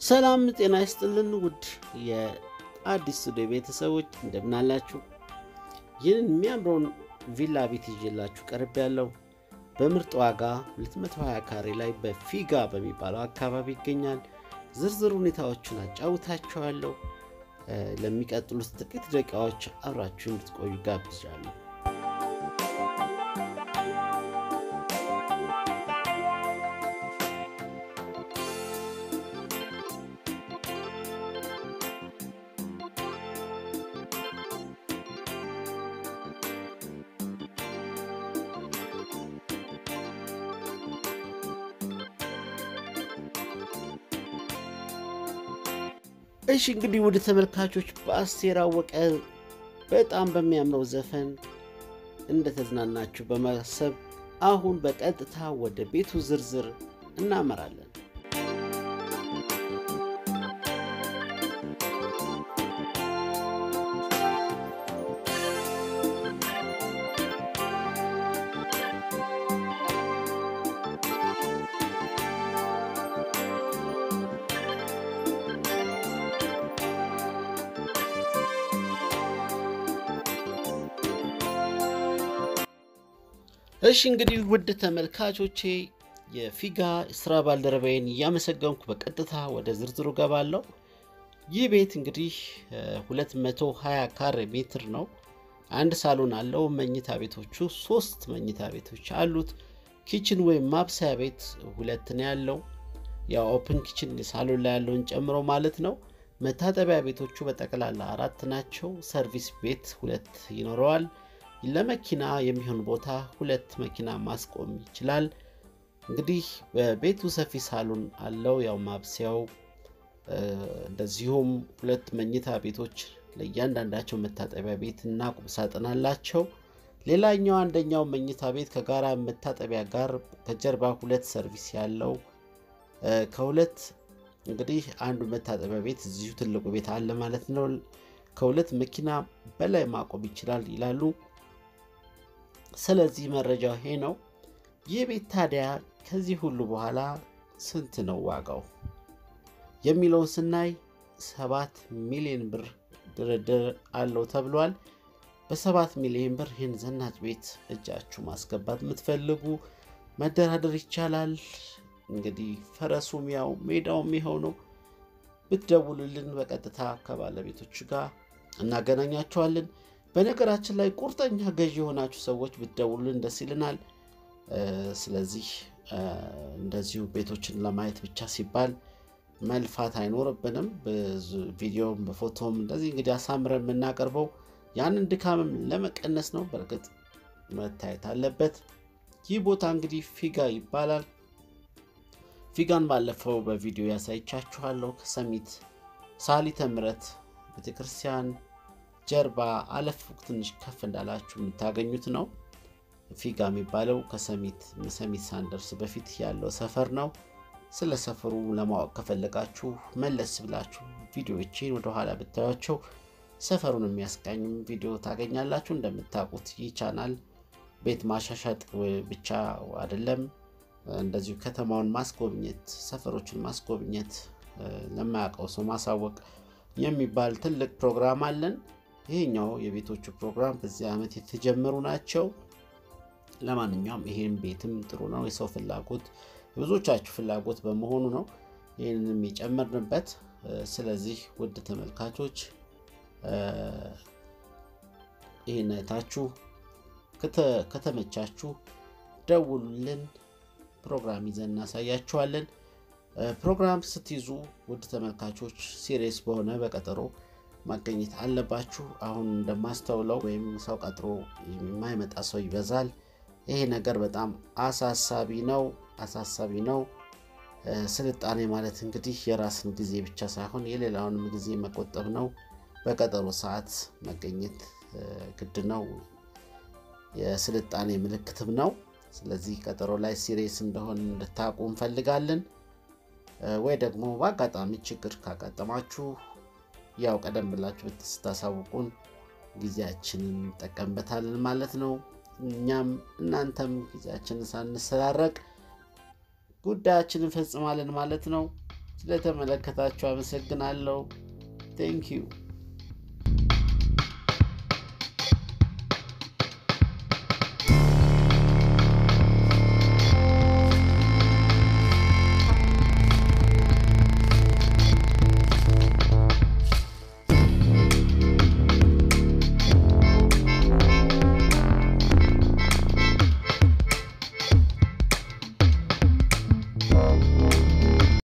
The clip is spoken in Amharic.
ሰላም ጤና ይስጥልን ውድ የአዲስ ስቱዲዮ ቤተሰቦች እንደምናላችሁ። ይህንን የሚያምረውን ቪላ ቤት ይዤላችሁ ቀርብ ያለው በምርጥ ዋጋ 220 ካሬ ላይ በፊጋ በሚባለው አካባቢ ይገኛል። ዝርዝር ሁኔታዎችን አጫውታችኋለሁ። ለሚቀጥሉት ጥቂት ደቂቃዎች አብራችሁ እንድትቆዩ ጋብዣለሁ። እሺ እንግዲህ ወደ ተመልካቾች በአስቴር አወቀ በጣም በሚያምረው ዘፈን እንደተዝናናችሁ በማሰብ አሁን በቀጥታ ወደ ቤቱ ዝርዝር እናመራለን። እሺ እንግዲህ ውድ ተመልካቾቼ የፊጋ ስራ ባልደረባዬን እያመሰገንኩ በቀጥታ ወደ ዝርዝሩ ገባለሁ። ይህ ቤት እንግዲህ 220 ካሬ ሜትር ነው። አንድ ሳሎን አለው። መኝታ ቤቶቹ ሶስት መኝታ ቤቶች አሉት። ኪችን ወይም ማብሰያ ቤት ሁለት ነው ያለው። ያው ኦፕን ኪችን ሳሎን ላይ ያለውን ጨምሮ ማለት ነው። መታጠቢያ ቤቶቹ በጠቅላላ አራት ናቸው። ሰርቪስ ቤት ሁለት ይኖረዋል። ለመኪና የሚሆን ቦታ ሁለት መኪና ማስቆም ይችላል። እንግዲህ በቤቱ ሰፊ ሳሎን አለው። ያው ማብሰያው እንደዚሁም ሁለት መኝታ ቤቶች ለእያንዳንዳቸው መታጠቢያ ቤት እና ቁምሳጥን አላቸው። ሌላኛው አንደኛው መኝታ ቤት ከጋራ መታጠቢያ ጋር ከጀርባ ሁለት ሰርቪስ ያለው ከሁለት እንግዲህ አንዱ መታጠቢያ ቤት እዚሁ ትልቁ ቤት አለ ማለት ነው። ከሁለት መኪና በላይ ማቆም ይችላል ይላሉ። ስለዚህ መረጃው ይሄ ነው። ይህ ቤት ታዲያ ከዚህ ሁሉ በኋላ ስንት ነው ዋጋው የሚለውን ስናይ ሰባት ሚሊዮን ብር ድርድር አለው ተብሏል። በሰባት ሚሊዮን ብር ይህን ዘናጭ ቤት እጃችሁ ማስገባት የምትፈልጉ መደራደር ይቻላል። እንግዲህ ፈረሱም ያው ሜዳውም ይኸው ነው። ብትደውሉልን በቀጥታ ከባለቤቶቹ ጋር እናገናኛቸዋለን። በነገራችን ላይ ቁርጠኛ ገዢ የሆናችሁ ሰዎች ብትደውሉልን ደስ ይልናል። ስለዚህ እንደዚሁ ቤቶችን ለማየት ብቻ ሲባል መልፋት አይኖርብንም። ቪዲዮም በፎቶም እንደዚህ እንግዲህ አሳምረን የምናቀርበው ያንን ድካምም ለመቀነስ ነው። በእርግጥ መታየት አለበት። ይህ ቦታ እንግዲህ ፊጋ ይባላል። ፊጋን ባለፈው በቪዲዮ ያሳይቻችኋለሁ። ከሰሚት ሳሊተ ምሕረት ቤተክርስቲያን ጀርባ አለፍ ትንሽ ከፍ እንዳላችሁ የምታገኙት ነው። ፊጋ የሚባለው ከሰሚት ሰሚት ሳንደርስ በፊት ያለው ሰፈር ነው። ስለ ሰፈሩ ለማወቅ ከፈለጋችሁ መለስ ብላችሁ ቪዲዮዎችን ወደኋላ ብታያቸው ሰፈሩን የሚያስቃኝም ቪዲዮ ታገኛላችሁ። እንደምታውቁት ይህ ቻናል ቤት ማሻሻጥ ብቻ አይደለም፣ እንደዚሁ ከተማውን ማስጎብኘት፣ ሰፈሮችን ማስጎብኘት፣ ለማያውቀው ሰው ማሳወቅ የሚባል ትልቅ ፕሮግራም አለን። ይሄኛው የቤቶቹ ፕሮግራም በዚህ ዓመት የተጀመሩ ናቸው። ለማንኛውም ይሄን ቤትም ጥሩ ነው። የሰው ፍላጎት የብዙዎቻችሁ ፍላጎት በመሆኑ ነው ይህንንም የጨመርንበት። ስለዚህ ውድ ተመልካቾች ይህን አይታችሁ ከተመቻችሁ ደውሉልን፣ ፕሮግራም ይዘን እናሳያችኋለን። ፕሮግራም ስትይዙ ውድ ተመልካቾች ሲሪየስ በሆነ በቀጠሮ ማገኘት አለባችሁ። አሁን እንደማስተውለው ወይም ሰው ቀጥሮ የማይመጣ ሰው ይበዛል። ይሄ ነገር በጣም አሳሳቢ ነው አሳሳቢ ነው። ስልጣኔ ማለት እንግዲህ የራስን ጊዜ ብቻ ሳይሆን የሌላውንም ጊዜ መቆጠብ ነው። በቀጠሮ ሰዓት መገኘት ግድ ነው። የስልጣኔ ምልክትም ነው። ስለዚህ ቀጠሮ ላይ ሲሪየስ እንደሆን እንድታውቁ እንፈልጋለን። ወይ ደግሞ በአጋጣሚ ችግር ካጋጠማችሁ ያው ቀደም ብላችሁ ስታሳውቁን ጊዜያችንን እንጠቀምበታለን ማለት ነው። እኛም እናንተም ጊዜያችንን ሳንሰራረቅ ጉዳያችንን እንፈጽማለን ማለት ነው። ስለተመለከታችሁ አመሰግናለሁ። ቴንኪዩ